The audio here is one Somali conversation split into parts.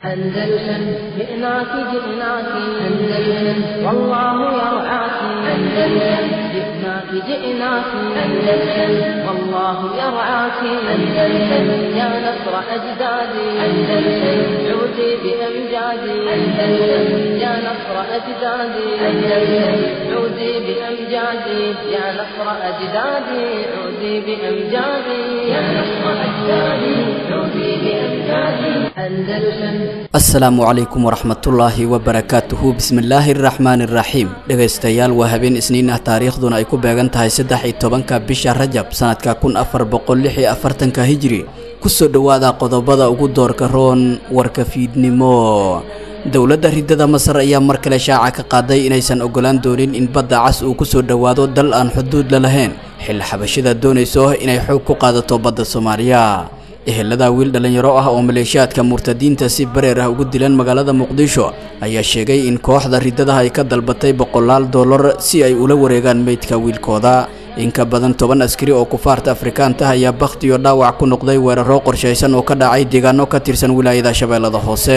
أندلسن جئناك جئناك أندلسن والله يرعاك أندلسن جئناك جئناك أندلسن والله يرعاك أندلسن يا نصر أجدادي أندلسن عودي بأمجادي أندلسن يا نصر أجدادي أندلسن عودي بأمجادي يا نصر أجدادي عودي بأمجادي يا نصر أجدادي عودي بأمجادي أندلسن asalaamu calaykum waraxmatullaahi wabarakaatuhu bismillaahi araxmaani iraxiim dhegaystayaal waa habeen isniin ah taariikhduna ay ku beegan tahay saddex iyo tobanka bisha rajab sanadka kun afar boqol lix iyo afartanka hijri kusoo dhowaada qodobada ugu doorka roon warka fiidnimo dowladda ridada masar ayaa mar kale shaaca ka qaaday inaysan ogolaan doonin in badda cas uu kusoo dhowaado dal aan xuduud la lahayn xil xabashida doonayso inay xoog ku qaadato badda soomaaliya ehelada wiil dhallinyaro ah oo maleeshiyaadka murtadiinta si bareer ah ugu dilan magaalada muqdisho ayaa sheegay in kooxda ridadaha ay ka dalbatay boqolaal dollar si ay ula wareegaan meydka wiilkooda in ka badan toban askari oo kufaarta afrikaanta ah ayaa bakhtiyo dhaawac ku noqday weeraro qorshaysan oo ka dhacay deegaano ka tirsan wilaayada shabeellada hoose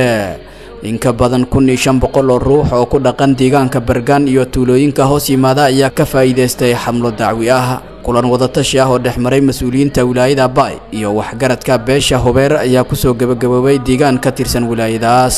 in ka badan kun iyo shan boqol oo ruux oo ku dhaqan deegaanka bergaan iyo tuulooyinka hoos yimaada ayaa ka faa'iidaystay xamlo dacwi ah kulan wadatashi ah oo dhex maray mas-uuliyiinta wilaayada baay iyo waxgaradka beesha hobeer ayaa kusoo gebagaboobay deegaan ka tirsan wilaayadaas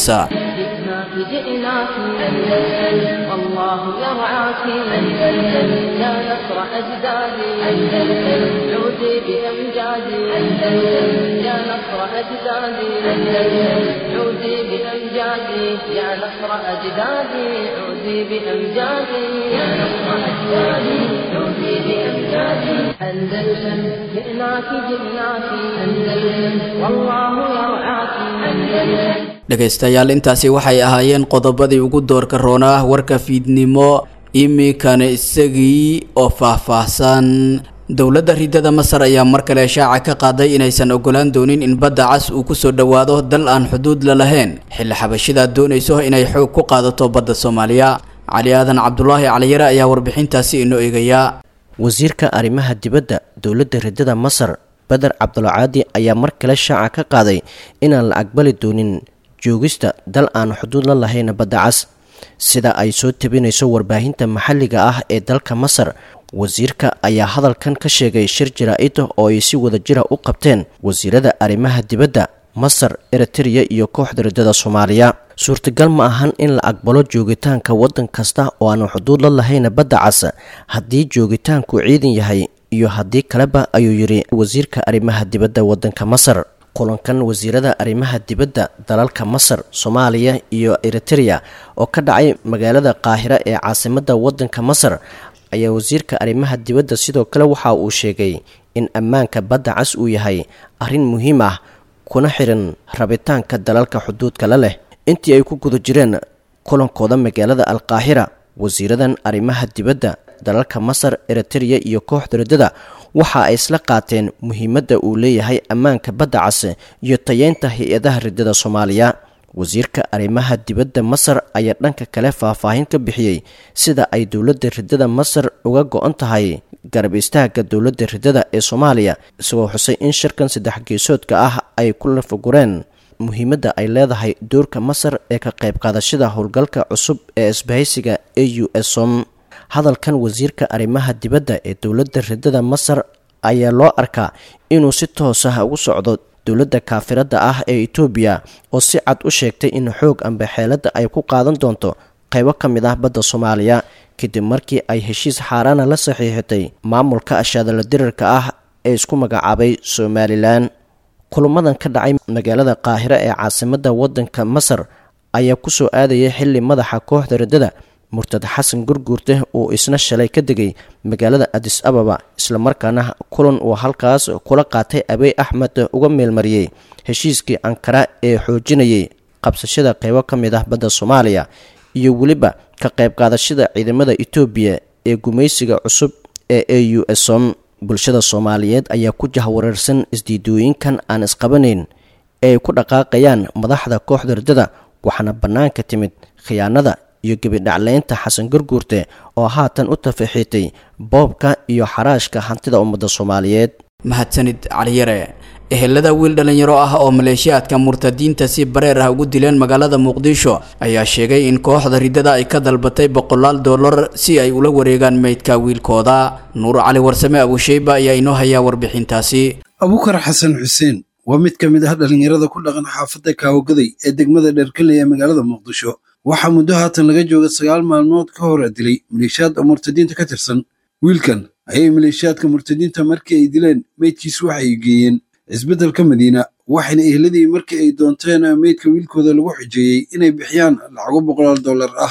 جئناك جئناك أندلسن والله يرعاك أندلسن يا نصر أجدادي أندلسن عودي بأمجادي أندلسن يا نصر أجدادي أندلسن عودي بأمجادي يا نصر أجدادي عودي بأمجادي يا نصر أجدادي عودي بأمجادي أندلسن جئناك جئناك أندلسن والله يرعاك أندلسن dhegaystayaal intaasi waxay ahaayeen qodobadii ugu doorka roonaa warka fiidnimo iminkana isagii oo faahfaahsan dowladda ridada masar ayaa mar kale shaaca ka qaaday inaysan ogolaan doonin in badda cas uu kusoo dhowaado dal aan xuduud la lahayn xilli xabashidaa doonayso inay xoog ku qaadato badda soomaaliya cali aadan cabdulaahi caliyare ayaa warbixintaasi inoo eegaya wasiirka arrimaha dibadda dowladda ridada masar beder cabdulcaadi ayaa mar kale shaaca ka qaaday inaan la aqbali doonin joogista dal aan xuduud la lahayn badda cas sida ay soo tabinayso warbaahinta maxalliga ah ee dalka masar wasiirka ayaa hadalkan ka sheegay shir jaraa-id oo ay si wada jira u qabteen wasiirada arrimaha dibadda masar eritreya iyo kooxda ridada soomaaliya suurtagal ma ahan in la aqbalo joogitaanka waddan kasta oo aan xuduud la lahayn badda cas haddii joogitaanku ciidan yahay iyo haddii kaleba ayuu yidhi wasiirka arrimaha dibadda waddanka masar kulankan wasiirada arrimaha dibadda dalalka masar soomaaliya iyo eritreya oo ka dhacay magaalada qaahira ee caasimadda waddanka masar ayaa wasiirka arrimaha dibadda sidoo kale waxa uu sheegay in ammaanka badda cas uu yahay arrin muhiim ah kuna xiran rabitaanka dalalka xuduudka la leh intii ay ku guda jireen kulankooda magaalada alqaahira wasiiradan arrimaha dibadda dalalka masar eritreya iyo kooxda ridada waxa ay isla qaateen muhiimadda uu leeyahay ammaanka badda cas iyo tayeynta hay-adaha ridada soomaaliya wasiirka arrimaha dibadda masar ayaa dhanka kale faahfaahin ka bixiyey sida ay dowladda ridada masar uga go-an tahay garab istaaga dowladda ridada ee soomaaliya isagoo xusay in shirkan saddex geesoodka ah ay ku lafagureen muhiimadda ay leedahay doorka masar ee ka qayb qaadashada howlgalka cusub ee isbahaysiga a u s som hadalkan wasiirka arrimaha dibadda ee dowladda ridada masar ayaa loo arkaa inuu si toos ah ugu socdo dowladda kaafiradda ah ee etoobiya oo si cad u sheegtay in xoog amba xeeladda ay ku qaadan doonto qaybo ka mid ah badda soomaaliya kadib markii ay heshiis xaaraana la saxiixatay maamulka ashaadala dirarka ah ee isku magacaabay somalilan kulamadan ka dhacay magaalada qaahiro ee caasimadda waddanka masar ayaa kusoo aadayay xilli madaxa kooxda riddada murtad xasan gurguurte uu isna shalay ka degay magaalada adis ababa islamarkaana kulan uu halkaas kula qaatay abey axmed uga meelmariyey heshiiskii ankara ee xoojinayay qabsashada qeybo ka mid ah badda soomaaliya iyo weliba ka qayb qaadashada ciidamada etoobiya ee gumaysiga cusub ee a u som bulshada soomaaliyeed ayaa ku jahwareersan isdiidooyinkan aan isqabanayn ee ay ku dhaqaaqayaan madaxda kooxda riddada waxaana bannaanka timid khiyaanada iyo gebidhacleynta xasan gurguurte oo haatan u tafaxiitay boobka iyo xaraashka hantida ummadda soomaaliyeed mahadsanid caliyare ehelada wiil dhallinyaro ah oo maleeshiyaadka murtadiinta si bareer ah ugu dileen magaalada muqdisho ayaa sheegay in kooxda riddada ay ka dalbatay boqolaal dollar si ay ula wareegaan meydka wiilkooda nuur cali warsame abusheyba ayaa inoo hayaa warbixintaasi abukar xasan xuseen waa mid ka mid ah dhallinyarada ku dhaqan xaafadda kaawogaday ee degmada dherkanley ee magaalada muqdisho waxaa muddo haatan laga jooga sagaal maalmood ka hor dilay maleeshiyaad murtadiinta ka tirsan wiilkan ayay maleeshiyaadka murtadiinta markii ay dileen meydkiis waxa ay geeyeen cisbeddelka madiina waxayna ehladii markii ay doonteen meydka wiilkooda lagu xujeeyey inay bixiyaan lacago boqolaal dollar ah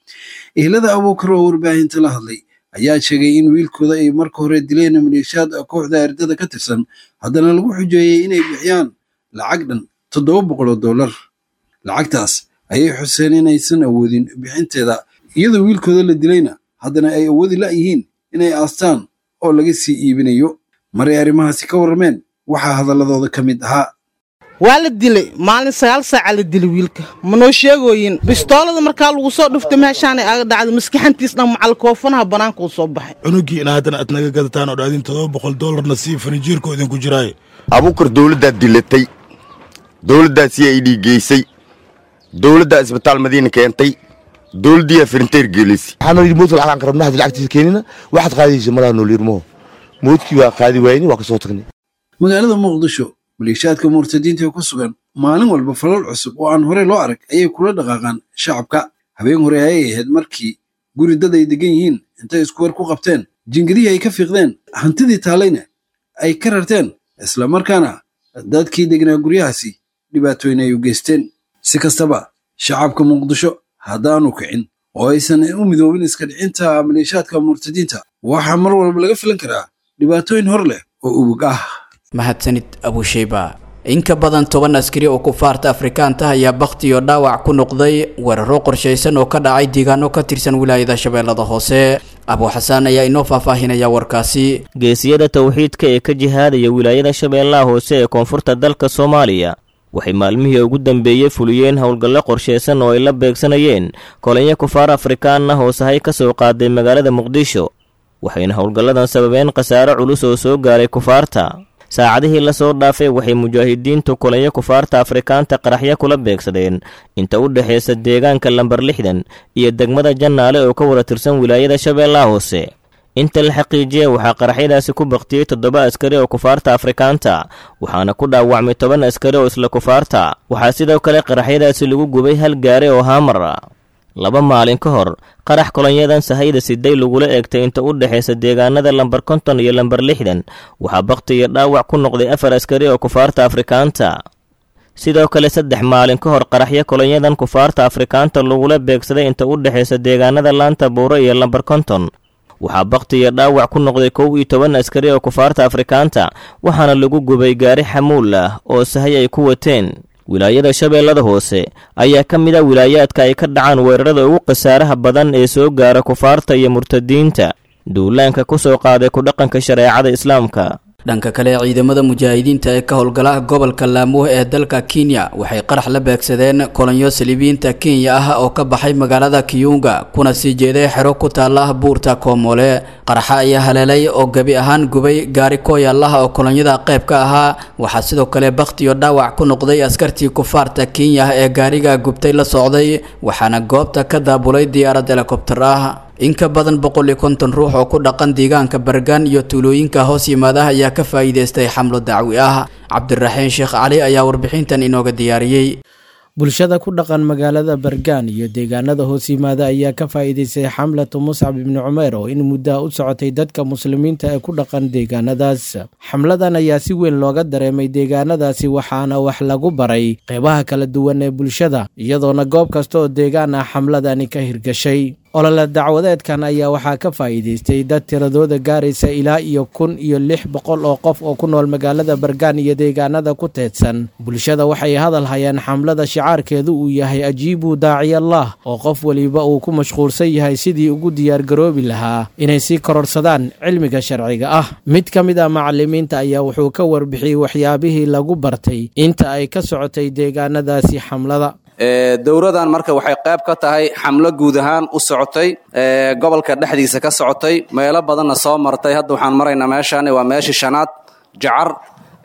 ehlada abuukar oo warbaahinta la hadlay ayaa sheegay in wiilkooda ay marka hore dileen maleeshiyaad kooxda ardada ka tirsan haddana lagu xujeeyey inay bixiyaan lacag dhan toddoba boqoloo dollar lacagtaas ayay xuseen inaysan awoodin bixinteeda iyadoo wiilkooda la dilayna haddana ay awoodi la'yihiin inay aastaan oo laga sii iibinayo maray arrimahaasi ka warrameen waxaa hadalladooda ka mid ahaa waa la dilay maalin sagaal saaca la dilay wiilka manoo sheegooyin bistoolada markaa lagu soo dhuftay meeshaanay aga dhacday maskaxantiis dhan macal koofanaha bannaanka uu soo baxay cunugii ina haddana aad naga gadataan oo dhaadin todoba boqol dollarna sii fanijiirko idinku jiraaye abuukar dowladdaad dilatay dowladdaa c i d geysay dowladdaa isbitaal madiina keentay dowladdiyaa firinteer geelisay waxaanoo yidhi moodka lacag aan qarabna hadii lacagtiisa keenina waxaad qaadaysa malaha nool yirmaho moodkii waa qaadi waayni waa ka soo tagnay magaalada muqdisho maleeshiyaadka murtadiinta ee ku sugan maalin walba falal cusub oo aan horey loo arag ayay kula dhaqaaqaan shacabka habeen hore ayay ahayd markii guri dad ay degan yihiin intay isku weer ku qabteen jingadihii ay ka fiiqdeen hantidii taalayna ay ka rarteen islamarkaana dadkii degnaa guryahaasi dhibaatooyin ay u geysteen si kastaba shacabka muqdisho haddaanu kicin oo aysan u midoobin iska dhicinta maleeshiyaadka murtadiinta waxaa mar walba laga filan karaa dhibaatooyin hor leh oo ubug ah mahadsanid abusheyba in ka badan toban askari oo kufaarta afrikaanta ayaa bakhti iyo dhaawac ku noqday weeraro qorshaysan oo ka dhacay deegaano ka tirsan wilaayada shabeellada hoose abuuxasaan ayaa inoo faahfaahinaya warkaasi geesiyada towxiidka ee ka jihaadaya wilaayada shabeellaha hoose ee koonfurta dalka soomaaliya waxay maalmihii ugu dambeeyey fuliyeen howlgallo qorshaysan oo ay la beegsanayeen kolonyo kufaar afrikaan ah oo sahay ka soo qaaday magaalada muqdisho waxayna howlgalladan sababeen khasaare culus oo soo gaaray kufaarta saacadihii lasoo dhaafay waxay mujaahidiintu kulanyo kufaarta afrikaanta qaraxyo kula beegsadeen inta u dhexaysa deegaanka lambar lixdan iyo degmada jannaale oo ka wada tirsan wilaayada shabeellaha hoose inta la xaqiijiyey waxaa qaraxyadaasi ku baktiyey toddoba askari oo kufaarta afrikaanta waxaana ku dhaawacmay toban askari oo isla kufaarta waxaa sidoo kale qaraxyadaasi lagu gubay hal gaari oo haamar ah laba maalin ka hor qarax kolonyadan sahayda siday lagula eegtay inta u dhexaysa deegaanada lambar konton iyo lambar lixdan waxaa bakti iyo dhaawac ku noqday afar askari oo kufaarta afrikaanta sidoo kale saddex maalin ka hor qaraxyo kolonyadan kufaarta afrikaanta lagula beegsaday inta u dhexaysa deegaanada laanta buuro iyo lambar konton waxaa bakti iyo dhaawac ku noqday kow iyo toban askari oo kufaarta afrikaanta waxaana lagu gubay gaari xamuul ah oo sahay ay ku wateen wilaayada shabeellada hoose ayaa ka mid a wilaayaadka ay ka dhacaan weerarada ugu khasaaraha badan ee soo gaara kufaarta iyo murtadiinta duulaanka ku soo qaaday ku dhaqanka shareecada islaamka dhanka kale ciidamada mujaahidiinta ee ka howlgala gobolka laamuh ee dalka kenya waxay qarax la beegsadeen kolonyo saliibiyiinta kenya ah oo ka baxay magaalada kiyunga kuna sii jeeday xero ku taala buurta koomole qaraxa ayaa haleelay oo gebi ahaan gubay gaari kooyaalaha oo kolonyada qayb ka ahaa waxaa sidoo kale bakti iyo dhaawac ku noqday askartii kufaarta kenya ee gaariga gubtay la socday waxaana goobta ka daabulay diyaarad helikobtar ah in ka badan boqol iyo konton ruux oo ku dhaqan deegaanka bargaan iyo tuulooyinka hoos yimaada ayaa ka faa'iidaystay xamlo dacwi ah cabdiraxiin sheekh cali ayaa warbixintan inooga diyaariyey bulshada ku dhaqan magaalada bargaan iyo deegaanada hoos yimaada ayaa ka faa'iidaystay xamlatu muscab ibni cumeer oo in muddaha u socotay dadka muslimiinta ee ku dhaqan deegaanadaas xamladan ayaa si weyn looga dareemay deegaanadaasi waxaana wax lagu baray qeybaha kala duwan ee bulshada iyadoona goob kasta oo deegaan ah xamladani ka hirgashay olole dacwadeedkan ayaa waxaa ka faa'iidaystay dad tiradooda gaaraysa ilaa iyo kun iyo lix boqol oo qof oo ku nool magaalada bargaan iyo deegaanada ku teedsan bulshada waxay hadal hayaan xamlada shicaarkeedu uu yahay ajiibuu daaciyallah oo qof weliba uu ku mashquulsan yahay sidii ugu diyaargaroobi lahaa inay sii kororsadaan cilmiga sharciga ah mid ka mid ah macalimiinta ayaa wuxuu ka warbixiyey waxyaabihii lagu bartay inta ay ka socotay deegaanadaasi xamlada dowradan marka waxay qayb ka tahay xamlo guud ahaan u socotay gobolka dhexdiisa ka socotay meelo badanna soo martay hadda waxaan maraynaa meeshaan waa meeshii shanaad jacar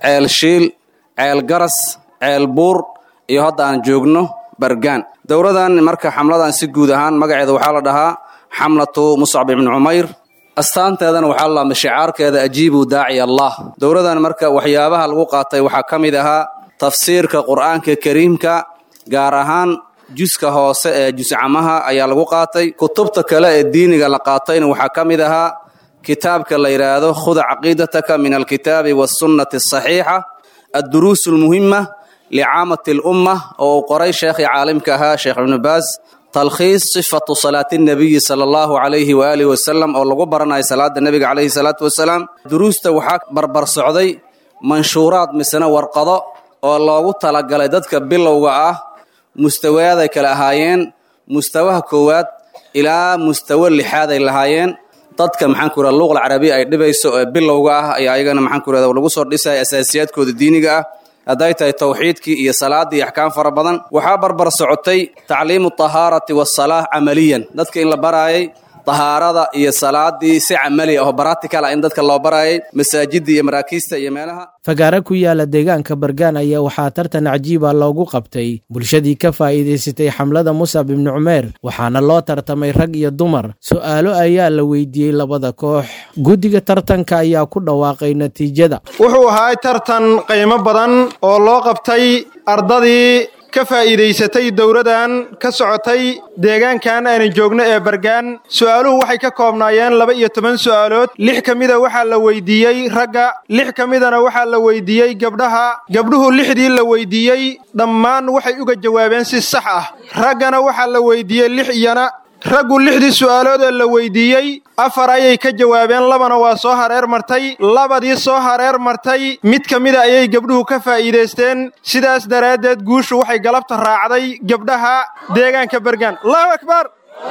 ceel shiil ceel garas ceel buur iyo hadda aan joogno bargaan dowladan marka xamladan si guud ahaan magaceeda waxaa la dhahaa xamlatu muscab ibni cumayr astaanteedana waxaa la shicaarkeeda ajiibu daaci allah dowladan marka waxyaabaha lagu qaatay waxaa ka mid ahaa tafsiirka qur'aanka kariimka gaar ahaan juska hoose ee juscamaha ayaa lagu qaatay kutubta kale ee diiniga la qaatayna waxaa ka mid ahaa kitaabka la yidhaahdo khud caqiidataka min alkitaabi waasunnati asaxiixa adduruus almuhima licaamati alumma oo uu qoray sheekhii caalimka ahaa sheekh ibnu baas talkhiis sifatu salaati nabiyi sala allahu calayhi waaalihi wasalam oo lagu baranayo salaada nebiga calayhi salaatu wasalaam duruusta waxaa barbar socday manshuuraad misena warqado oo loogu talagalay dadka bilowga ah mustawaaday kale ahaayeen mustawaha koowaad ilaa mustawo lixaad ay lahaayeen dadka maxaan ku yidhahda luuqal carabiya ay dhibayso ee bilowga ah ayaa ayagana maxaan ku yidhahda lagu soo dhisaya asaasiyaadkooda diiniga ah hadday tahay tawxiidkii iyo salaaddii iyo axkaam fara badan waxaa barbar socotay tacliimu tahaarati waasalaah camaliyan dadka in la baraayay tahaarada iyo salaadii si camali ah oo baratikal ah in dadka loo baraayay masaajidda iyo maraakiista iyo meelaha fagaare ku yaala deegaanka bargaan ayaa waxaa tartan cajiiba loogu qabtay bulshadii ka faa'iidaysatay xamlada musab ibni cumeer waxaana loo tartamay rag iyo dumar su'aalo ayaa la weydiiyey labada koox guddiga tartanka ayaa ku dhawaaqay natiijada wuxuu ahaa tartan qiimo badan oo loo qabtay ardadii ka faa'iidaysatay dowladan ka socotay deegaankan aanan joogno ee bargaan su'aaluhu waxay ka koobnaayeen laba iyo toban su'aalood lix ka mida waxaa la weydiiyey ragga lix ka midana waxaa la weydiiyey gabdhaha gabdhuhu lixdii la weydiiyey dhammaan waxay uga jawaabeen si sax ah raggana waxaa la weydiiyey lix iyana raggu lixdii su'aalood ee la weydiiyey afar ayay ka jawaabeen labana waa soo hareer martay labadii soo hareer martay mid ka mida ayay gabdhuhu ka faa'iidaysteen sidaas daraaddeed guushu waxay galabta raacday gabdhaha deegaanka bergaan allahu akbar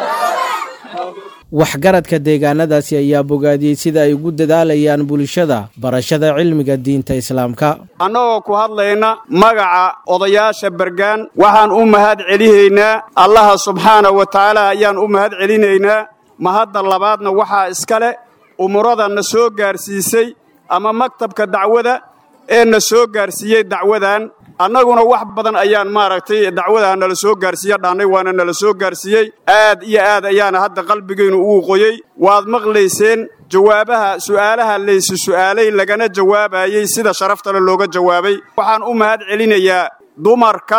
waxgaradka deegaanadaasi ayaa bogaadiyey sida ay ugu dadaalayaan bulshada barashada cilmiga diinta islaamka annagoo ku hadlayna magaca odayaasha bergaan waxaan u mahad celihaynaa allaha subxaana wa tacaala ayaan u mahad celinaynaa mahadda labaadna waxaa iska leh umurada na soo gaarsiisay ama maktabka dacwada ee na soo gaarsiiyey dacwadan annaguna wax badan ayaan maaragtay dacwadaa nala soo gaarsiiye dhaannay waana nala soo gaarsiiyey aad iyo aad ayaana hadda qalbigaynu ugu qoyey waad maqlayseen jawaabaha su'aalaha laysu su'aalay lagana jawaabayey sida sharaftale looga jawaabay waxaan u mahad celinayaa dumarka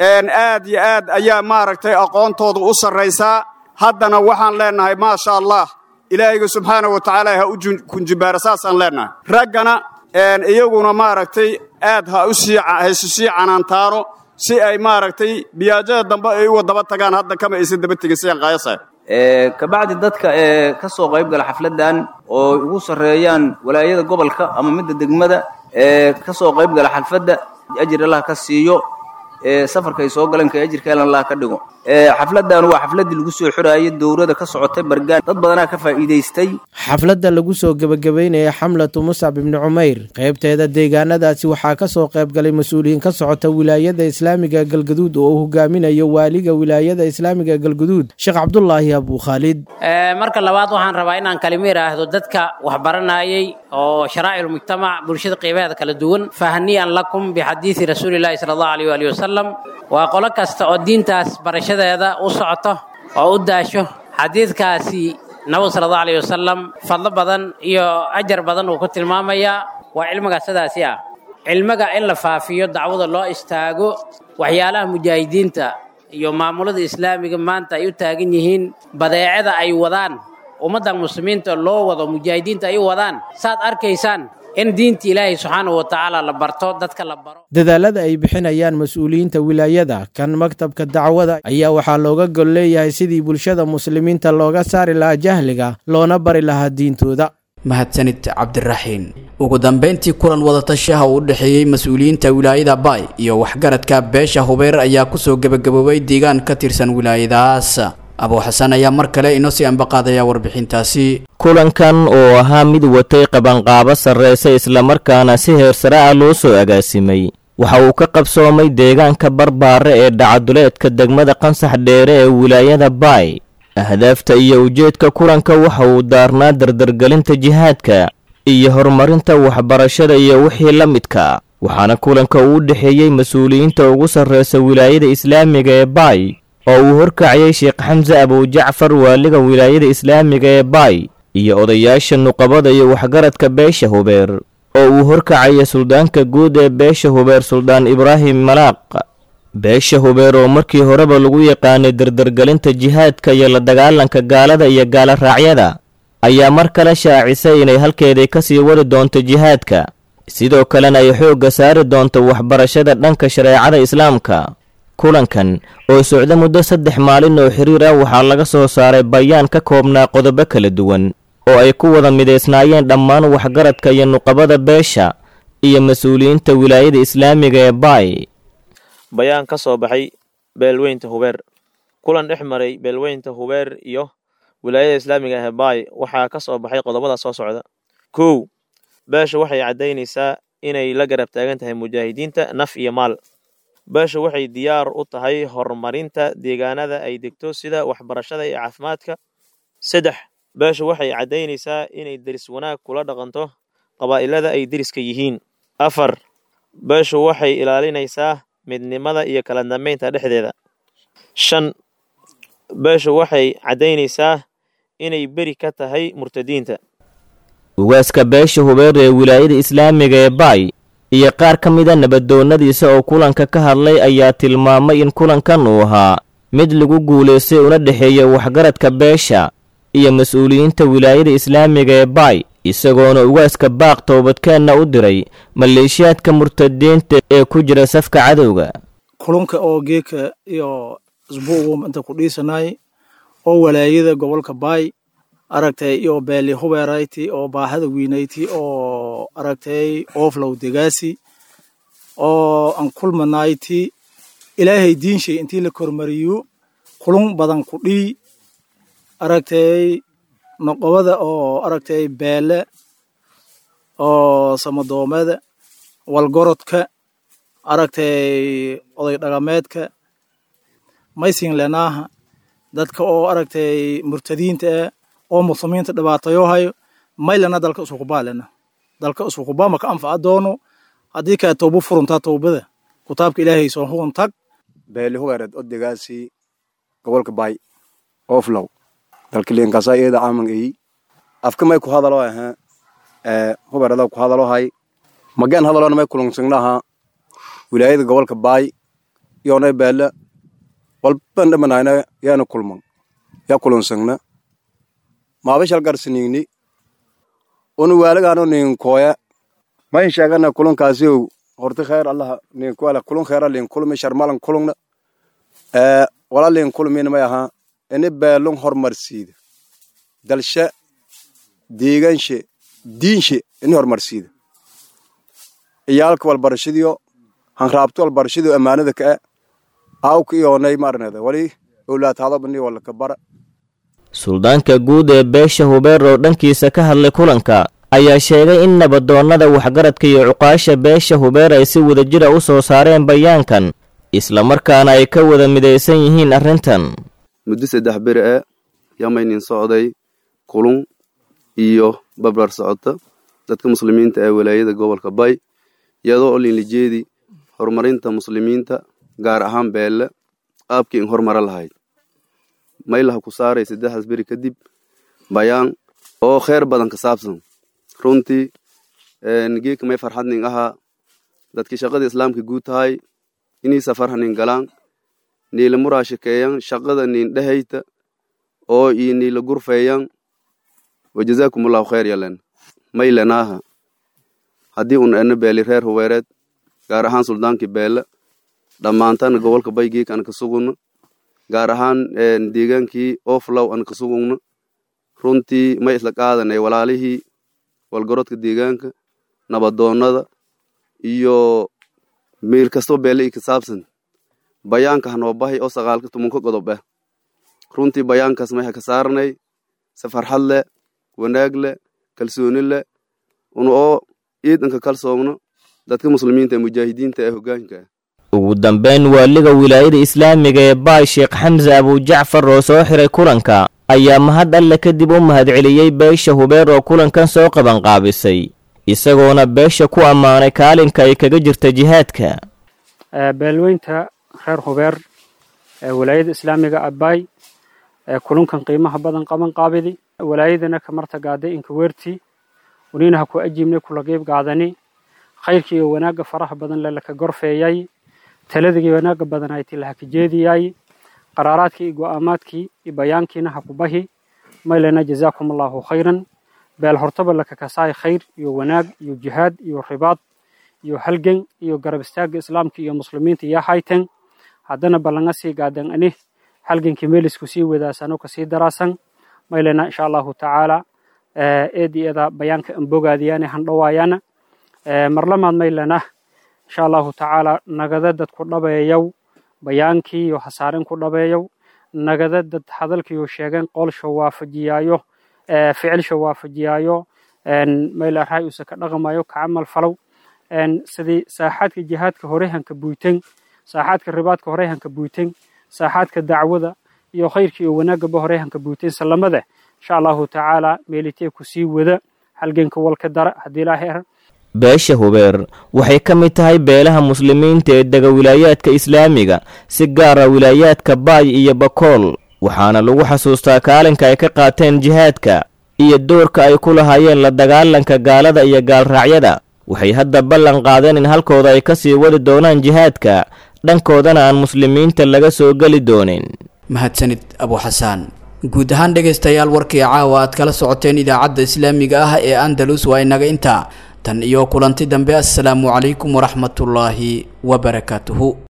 aad iyo aad ayaa maaragtay aqoontooda u sarraysaa haddana waxaan leennahay maasha allah ilaahayga subxaana wa tacaala ha u kunjibaara saasaan leennahay raggana iyaguna maaragtay aad ha isu sii canaantaano si ay maaragtay biyaajada dambe ay uga daba tagaan hadda kama aysan daba tegin sidaan qaayasa kabacdi dadka ee ka soo qayb gala xafladdan oo ugu sarreeyaan walaayada gobolka ama midda degmada ee ka soo qayb gala xalfadda ajir allah ka siiyo ee safarkay soo galeen ka ajirka elan allah ka dhigo xafladdan waa xafladdii lagu soo xiraayay dowladda ka socotay bargaan dad badanaa ka faa'iidaystay xafladda lagu soo gebagabeynaya xamlatu muscab ibni cumayr qaybteeda deegaanadaasi waxaa ka soo qayb galay mas-uuliyiin ka socota wilaayada islaamiga galgaduud oo uu hogaaminayo waaliga wilaayada islaamiga galgaduud sheekh cabdulaahi abuu khaalid marka labaad waxaan rabaa inaan kalimo idhaahdo dadka waxbaranayay oo sharaa'ic mujtamac bulshada qiimaheeda kala duwan fahniyan lakum bixadiidi rasuulillahi sala allahu alayh waali wasalam waa qolo kasta oo diintaas barashadeeda u socoto oo u daasho xadiidkaasi nabigu sala allahu alayh wasalam fadlo badan iyo ajar badan uu ku tilmaamayaa waa cilmiga sidaasi ah cilmiga in la faafiyo dacwada loo istaago waxyaalaha mujaahidiinta iyo maamulada islaamiga maanta ay u taagan yihiin badeecada ay wadaan ummaddan muslimiinta loo wado mujaahidiinta ay u wadaan saad arkaysaan in diinta ilaahay subxaanahu wa tacaala la barto dadka la baro dadaalada ay bixinayaan mas-uuliyiinta wilaayada kan maktabka dacwada ayaa waxaa looga gol leeyahay sidii bulshada muslimiinta looga saari lahaa jahliga loona bari lahaa diintooda mahadsanid cabdiraxiin ugu dambeyntii kulan wadatashaha uu u dhexeeyey mas-uuliyiinta wilaayada baay iyo waxgaradka beesha hubeer ayaa kusoo gebagaboobay deegaan ka tirsan wilaayadaas abuu xasan ayaa mar kale inoo sii ambaqaadaya warbixintaasi kulankan oo ahaa mid watay qabanqaabo sarraysa islamarkaana si heersare ah loo soo agaasimay waxa uu ka qabsoomay deegaanka barbaare ee dhacaduleedka degmada qansax dheere ee wilaayada baay ahdaafta iyo ujeedka kulanka waxa uu daarnaa dardargelinta jihaadka iyo horumarinta waxbarashada iyo wixii la midka waxaana kulanka uu u dhexeeyey mas-uuliyiinta ugu sarreysa wilaayada islaamiga ee baay oo uu horkacayay sheekh xamse abujacfar waaliga wilaayada islaamiga ee baay iyo odayaasha nuqabada iyo waxgaradka beesha hubeer oo uu horkacaya suldaanka guud ee beesha hubeer suldaan ibraahim malaaq beesha hubeer oo markii horeba lagu yaqaanay dardargelinta jihaadka iyo la dagaalanka gaalada iyo gaala raacyada ayaa mar kale shaacisay inay halkeedii ka sii wadi doonto jihaadka sidoo kalena ay xoogga saari doonto waxbarashada dhanka shareecada islaamka kulankan oo socda muddo saddex maalin oo xiriir ah waxaa laga soo saaray bayaan ka koobnaa qodobo kala duwan oo ay ku wada midaysnaayeen dhammaan waxgaradka iyo nuqabada beesha iyo mas-uuliyiinta wilaayada islaamiga ee baay bayaan ka soo baxay beelweynta hubeer kulan dhex maray beelweynta hubeer iyo wilaayada islaamiga ah ee baay waxaa ka soo baxay qodobada soo socda kow beesha waxay caddaynaysaa inay la garab taagan tahay mujaahidiinta naf iyo maal beesha waxay diyaar u tahay horumarinta deegaanada ay degto sida waxbarashada iyo caafimaadka saddex beesha waxay caddaynaysaa inay deris wanaag kula dhaqanto qabaa'ilada ay deriska yihiin afar beeshu waxay ilaalinaysaa midnimada iyo kala dambeynta dhexdeeda shan beeshu waxay caddaynaysaa inay beri ka tahay murtadiinta ugaaska beesha hubeer ee wilaayada islaamiga ee baay iyo qaar ka mida nabadoonnadiisa oo kulanka ka hadlay ayaa tilmaamay in kulankan uu ahaa mid lagu guulaystay una dhexeeya waxgaradka beesha iyo mas-uuliyiinta wilaayada islaamiga ee baay isagoona ugaaska baaq toobadkeenna u diray maleeshiyaadka murtadiinta ee ku jira safka cadowga kulunka oo geeka iyo isbuugu inta ku dhiisanay oo walaayada gobolka baay aragtay iyo beeli hubeerayti oo baahada weynayti oo aragtay ooflow degaasi oo aan kulmanayti ilaahay diinshay intii la kormariyo kulun badan ku dhii aragtay noqobada oo aragtay beele oo samadoomada walgorodka aragtay oday dhaqameedka maysin lenaaha dadka oo aragtay murtadiinta ah oo muslimiinta dhibaatayo hayo maylana dalka isukubaa lena dalka isukubaa maka anfaca doono haddii kaa toobo furuntaa toobada kitaabka ilaahay soo huun tag beeli hubeereed odegaasi gobolka baay ooflow dalka liinkasa iyada caaman eyi afka may ku hadalo aha ee hubeerada ku hadalo hay mageen hadalona may kulungsagnaha wilaayada gobolka baay yoonay beele walban dhamanayna yaana kulman yaa kulunsagna maabashal garsinigni unu waalagaano ninkooya mayn sheegana kulunkaasiyow horti kheer allah ninkuala kulun kheera lin kulmi sharmalan kulungna ee wala lin kulmin may aha ini beelun hormarsiida dalshe deeganshe diinshe ini hormarsiida iyaalka walbarashadiyo hanraabto walbarashadiyo ammaanada ka'e aawka iyoonay maarneda wali owlaataadobani walaka bara suldaanka guud ee beesha hubeer oo dhankiisa ka hadlay kulanka ayaa sheegay in nabadoonnada waxgaradka iyo cuqaasha beesha hubeer ay si wadajira u soo saareen bayaankan islamarkaana ay ka wada midaysan yihiin arrintan muddo saddex beri e yamaynin socday kulun iyo babrar socota dadka muslimiinta ee walaayada gobolka bay iyadoo oo linlijeedi horumarinta muslimiinta gaar ahaan beelle aabkii in hormara lahayd maylaha ku saaray saddexdaas beri kadib bayaan oo kheer badan ka saabsan runtii geeka may farxadnin ahaa dadkii shaqada islaamka guud tahay inii safar nin galaan niila muraashakeeyan shaqada nin dhehayta oo ii niila gurfeeyan wajazaakumullahu khayr yalen maylenaaha haddii un ena beeli reer huweereed gaar ahaan suldaankii beele dhammaantana gobolka baygeek an ka suguna gaar ahaan deegaankii oflow an ka sugugna runtii may isla qaadanay walaalihii walgorodka deegaanka nabadoonnada iyo meel kastoo beele i ka saabsan bayaanka hanoo bahay oo sagaalka tumanka godob ah runtii bayaankaas may ha ka saarnay si farxad leh wanaag leh kalsooni leh una oo ciidanka kalsoomno dadka muslimiinta ee mujaahidiinta ee hoggaanka ah ugu dambeyn waaliga wilaayada islaamiga ee baay sheekh xamse abujacfar oo soo xiray kulanka ayaa mahad alle kadib u mahadceliyey beesha hubeer oo kulankan soo qabanqaabisay isagoona beesha ku ammaanay kaalinka ay kaga jirta jihaadka beelweynta reer hubeer ee walaayada islaamiga abbaay ee kulunkan qiimaha badan qaban qaabidi walaayadana kamarta gaaday inka weertii waniina ha ku ajiibnay kula qiib gaadani khayrkii iyo wanaagga faraha badan le laka gorfeeyay taladii wanaagga badan hayti lahaka jeediyay qaraaraadkii iyo go'aamaadkii iyo bayaankiina ha ku bahi maylena jazaakum allahu khayran beel hortaba laka kasaay khayr iyo wanaag iyo jihaad iyo ribaad iyo halgan iyo garab istaagga islaamka iyo muslimiinta iyo hayten haddana ballanga sii gaadan ani halgankii meelisku sii wadaasano kasii daraasan maylena insha allahu tacaala eedi eda bayaanka anbogaadiyaane handhawaayana marlamaad maylena insha allahu tacaala nagada dad ku dhabeeyow bayaankii iyo hasaaren ku dhabeeyow nagada dad hadalkiiyo sheegeen qoolsha waafajiyaayo ficilsha waafajiyaayo mayla raay usa ka dhaqmayo ka camal falow sidii saaxaadka jihaadka hore hanka buyten saaxaadka ribaadka hore hanka buyten saaxaadka dacwada iyo khayrka iyo wanaagaba hore hanka buyten salamada insha allahu tacaala meelitee ku sii wada halganka walka dara haddii ilaahay ar beesha hubeer waxay ka mid tahay beelaha muslimiinta ee dega wilaayaadka islaamiga si gaara wilaayaadka baay iyo bakool waxaana lagu xasuustaa kaalinka ay ka qaateen jihaadka iyo doorka ay ku lahaayeen la dagaalanka gaalada iyo gaalraacyada waxay hadda ballan qaadeen in halkooda ay ka sii wadi doonaan jihaadka dhankoodana aan muslimiinta laga soo geli doonin mahadsanid abu xasaan guud ahaan dhegaystayaal warkii caawa aad kala socoteen idaacadda islaamiga ah ee andalus waa inaga intaa tan iyo kulanti dambe assalaamu calaykum waraxmatullaahi wabarakaatuhu